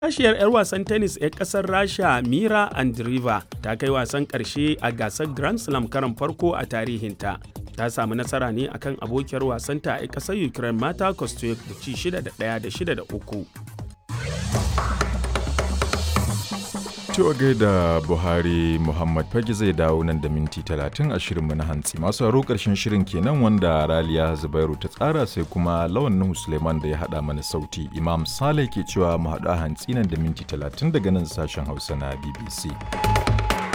Tashiyar 'yar wasan tennis 'yar kasar Rasha Mira Andreeva ta kai wasan ƙarshe a gasar Grand Slam karon farko a tarihinta. Ta samu nasara ne akan abokiyar wasanta a ƙasar Ukraine Mata Kostyuk da ci 6 da 1 da 6 da 3. Cewa gaida Buhari Muhammad Fage zai dawo nan da minti talatin a shirinmu na hantsi. Masu haro ƙarshen shirin kenan wanda Raliya Zubairu ta tsara sai kuma lawan Nuhu Suleiman da ya haɗa mana sauti. Imam Saleh ke cewa mu haɗu a hantsi nan da minti talatin daga nan sashen Hausa na BBC.